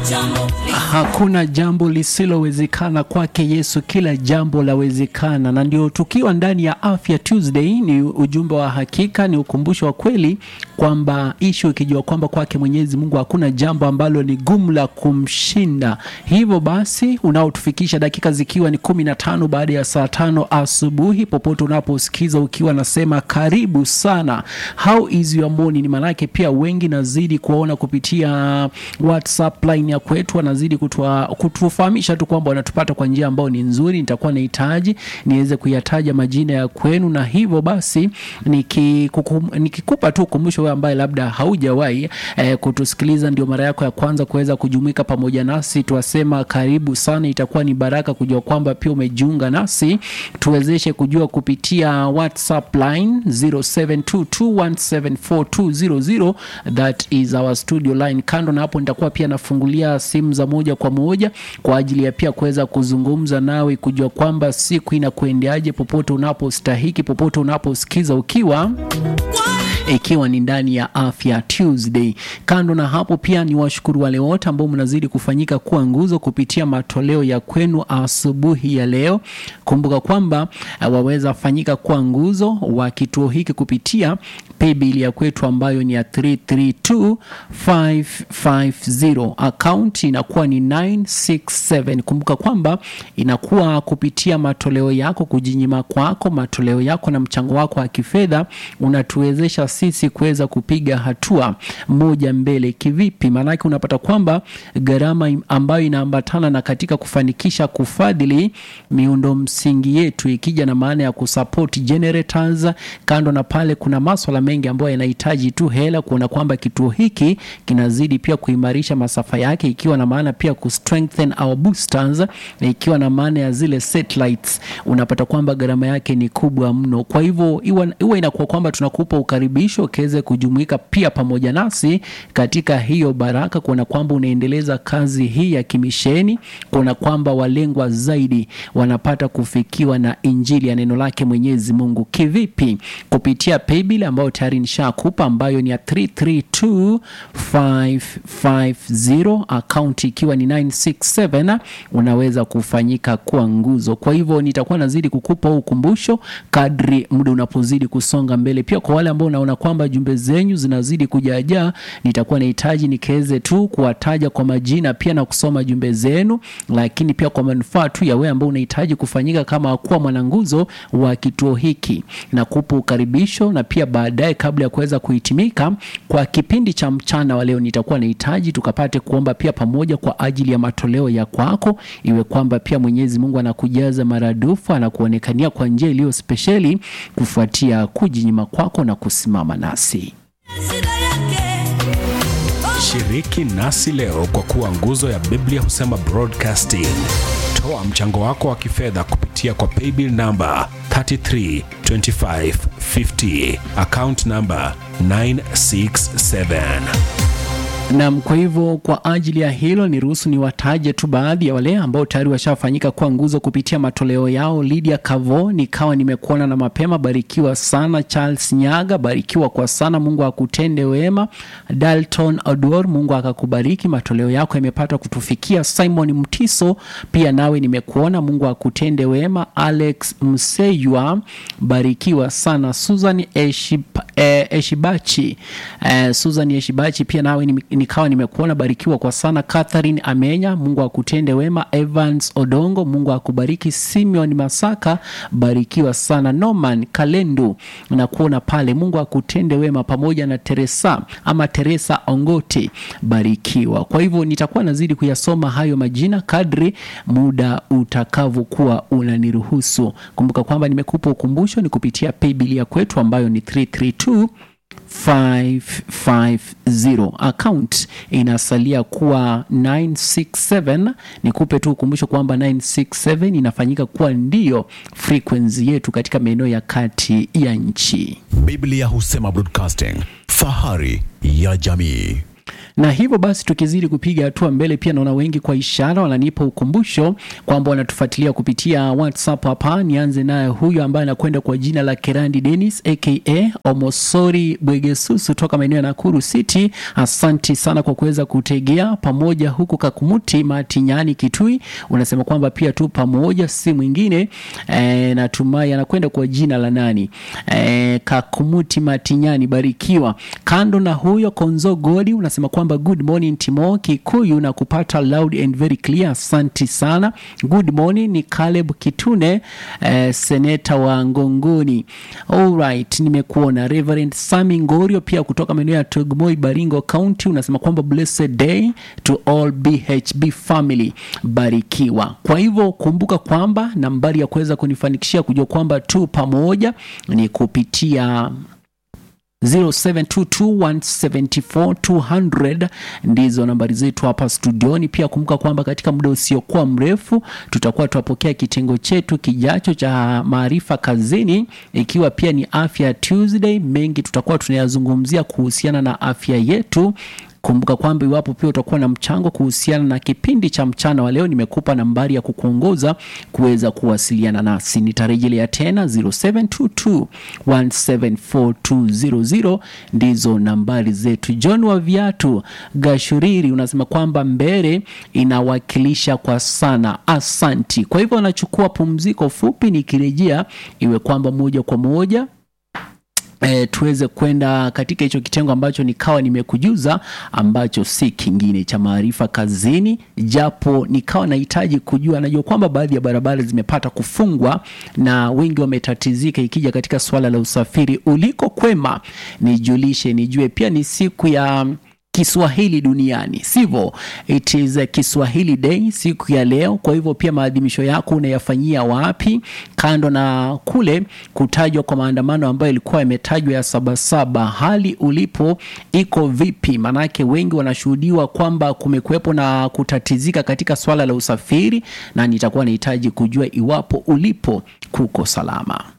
Hakuna jambo lisilowezekana kwake Yesu, kila jambo lawezekana. Na ndio tukiwa ndani ya Afya Tuesday, ni ujumbe wa hakika, ni ukumbusho wa kweli kwamba ishu ikijua kwamba kwake Mwenyezi Mungu hakuna jambo ambalo ni gumu la kumshinda. Hivyo basi unaotufikisha dakika zikiwa ni kumi na tano baada ya saa tano asubuhi, popote unaposikiza ukiwa nasema karibu sana. How is your morning? Maanake pia wengi nazidi kuwaona kupitia WhatsApp line ya kwetu, wanazidi kutua, kutufahamisha tu kwamba wanatupata kwa njia ambayo ni nzuri. Nitakuwa nahitaji niweze kuyataja majina ya kwenu, na hivyo basi nikikukum- nikikupa tu ukumbusho wewe ambaye labda haujawahi eh, kutusikiliza, ndio mara yako ya kwanza kuweza kujumuika pamoja nasi, tuwasema karibu sana. Itakuwa ni baraka kujua kwamba pia umejiunga nasi, tuwezeshe kujua kupitia WhatsApp line 0722174200 that is our studio line. Kando na hapo, nitakuwa pia nafungulia simu za moja kwa moja kwa ajili ya pia kuweza kuzungumza nawe, kujua kwamba siku inakuendeaje, popote unapostahiki, popote unaposikiza ukiwa ikiwa ni ndani ya Afya Tuesday. Kando na hapo, pia ni washukuru wale wote ambao mnazidi kufanyika kuwa nguzo kupitia matoleo ya kwenu asubuhi ya leo. Kumbuka kwamba uh, waweza fanyika kuwa nguzo wa kituo hiki kupitia paybill ya kwetu ambayo ni ya 332550 account inakuwa ni 967. Kumbuka kwamba inakuwa kupitia matoleo yako, kujinyima kwako, matoleo yako na mchango wako wa kifedha unatuwezesha sisi kuweza kupiga hatua moja mbele. Kivipi? Maanake unapata kwamba gharama ambayo inaambatana na katika kufanikisha kufadhili miundo msingi yetu, ikija na maana ya kusupport generators. Kando na pale, kuna maswala mengi ambayo yanahitaji tu hela, kuona kwamba kituo hiki kinazidi pia kuimarisha masafa yake, ikiwa na maana pia ku strengthen our boosters, na ikiwa na maana ya zile satellites, unapata kwamba gharama yake ni kubwa mno. Kwa hivyo iwa inakuwa kwamba tunakupa ukaribisho ukiweze kujumuika pia pamoja nasi katika hiyo baraka, kuona kwamba unaendeleza kazi hii ya kimisheni, kuona kwamba walengwa zaidi wanapata kufikiwa na injili ya neno lake Mwenyezi Mungu. Kivipi? Kupitia paybill ambayo tayari nishakupa ambayo ni ya 332550 akaunti ikiwa ni 967 unaweza kufanyika kuwa nguzo. Kwa hivyo nitakuwa nazidi kukupa ukumbusho kadri muda unapozidi kusonga mbele. Pia kwa wale ambao unaona kwamba jumbe zenyu zinazidi kujaajaa, nitakuwa nahitaji nikiweze tu kuwataja kwa majina pia na kusoma jumbe zenu, lakini pia kwa manufaa tu ya wewe ambao unahitaji kufanyika kama kuwa mwananguzo wa kituo hiki, na kupa ukaribisho na pia baadaye, kabla ya kuweza kuhitimika kwa kipindi cha mchana wa leo, nitakuwa nahitaji tukapate kuomba pia pamoja kwa ajili ya matoleo ya kwako, iwe kwamba pia Mwenyezi Mungu anakujaza maradufu, anakuonekania kwa njia iliyo spesheli kufuatia kujinyima kwako na kusimama nasi. Shiriki nasi leo kwa kuwa nguzo ya Biblia husema broadcasting. Toa mchango wako wa kifedha kupitia kwa paybill namba 332550 account namba 967. Naam, kwa hivyo kwa ajili ya hilo niruhusu niwataje tu baadhi ya wale ambao tayari washafanyika kuwa nguzo kupitia matoleo yao. Lydia Kavo, nikawa nimekuona na mapema, barikiwa sana. Charles Nyaga, barikiwa kwa sana, Mungu akutende wema. Dalton Odor, Mungu akakubariki, matoleo yako yamepata kutufikia. Simon Mtiso, pia nawe nimekuona, Mungu akutende wema. Alex Mseywa, barikiwa sana. Susan Eshib, eh, Eshibachi, eh, Susan Eshibachi, pia nawe nime nikawa nimekuona barikiwa kwa sana. Catherine Amenya, Mungu akutende wema. Evans Odongo, Mungu akubariki. Simeon Masaka, barikiwa sana. Norman Kalendu, nakuona pale, Mungu akutende wema, pamoja na Teresa ama Teresa Ongote, barikiwa. Kwa hivyo nitakuwa nazidi kuyasoma hayo majina kadri muda utakavyokuwa unaniruhusu. Kumbuka kwamba nimekupa ukumbusho ni kupitia paybill ya kwetu ambayo ni 332 550 account inasalia kuwa 967. Nikupe tu ukumbusho kwamba 967 inafanyika kuwa ndiyo frequency yetu katika maeneo ya kati ya nchi. Biblia husema broadcasting, fahari ya jamii. na hivyo basi tukizidi kupiga hatua mbele, pia naona wengi kwa ishara wananipa ukumbusho kwamba wanatufuatilia kupitia WhatsApp hapa. Nianze naye huyu ambaye anakwenda kwa jina la Kerandi Dennis aka Omosori Bwegesusu toka maeneo ya Nakuru City. Asanti sana kwa kuweza kutegea pamoja huku Kakumuti Matinyani Kitui, unasema kwamba pia tu pamoja, si mwingine e, natumai anakwenda kwa jina la nani e, Kakumuti Matinyani, barikiwa. Kando na huyo Konzo Godi unasema kwamba good morning Timo Kikuyu na kupata loud and very clear, asanti sana. Good morning ni Caleb Kitune eh, seneta wa Ngongoni. Alright, nimekuona. Reverend Sami Ngorio pia kutoka maeneo ya Togmoi Baringo County unasema kwamba blessed day to all BHB family, barikiwa. Kwa hivyo kumbuka kwamba nambari ya kuweza kunifanikishia kujua kwamba tu pamoja ni kupitia 0722174200 ndizo nambari zetu hapa studioni. Pia kumbuka kwamba katika muda usiokuwa mrefu tutakuwa tuwapokea kitengo chetu kijacho cha maarifa kazini, ikiwa pia ni afya Tuesday. Mengi tutakuwa tunayazungumzia kuhusiana na afya yetu. Kumbuka kwamba iwapo pia utakuwa na mchango kuhusiana na kipindi cha mchana wa leo, nimekupa nambari ya kukuongoza kuweza kuwasiliana nasi. Nitarejelea tena 0722174200 ndizo nambari zetu. John wa viatu Gashuriri unasema kwamba mbele inawakilisha kwa sana, asanti. Kwa hivyo anachukua pumziko fupi, nikirejea iwe kwamba moja kwa moja E, tuweze kwenda katika hicho kitengo ambacho nikawa nimekujuza ambacho si kingine cha maarifa kazini, japo nikawa nahitaji kujua. Najua kwamba baadhi ya barabara zimepata kufungwa na wengi wametatizika, ikija katika suala la usafiri. Uliko kwema, nijulishe nijue. Pia ni siku ya Kiswahili duniani, sivyo? It is a Kiswahili Day siku ya leo. Kwa hivyo pia maadhimisho yako unayafanyia wapi, kando na kule kutajwa kwa maandamano ambayo yalikuwa yametajwa ya Sabasaba? Hali ulipo iko vipi? Maanake wengi wanashuhudiwa kwamba kumekuwepo na kutatizika katika swala la usafiri, na nitakuwa nahitaji kujua iwapo ulipo kuko salama.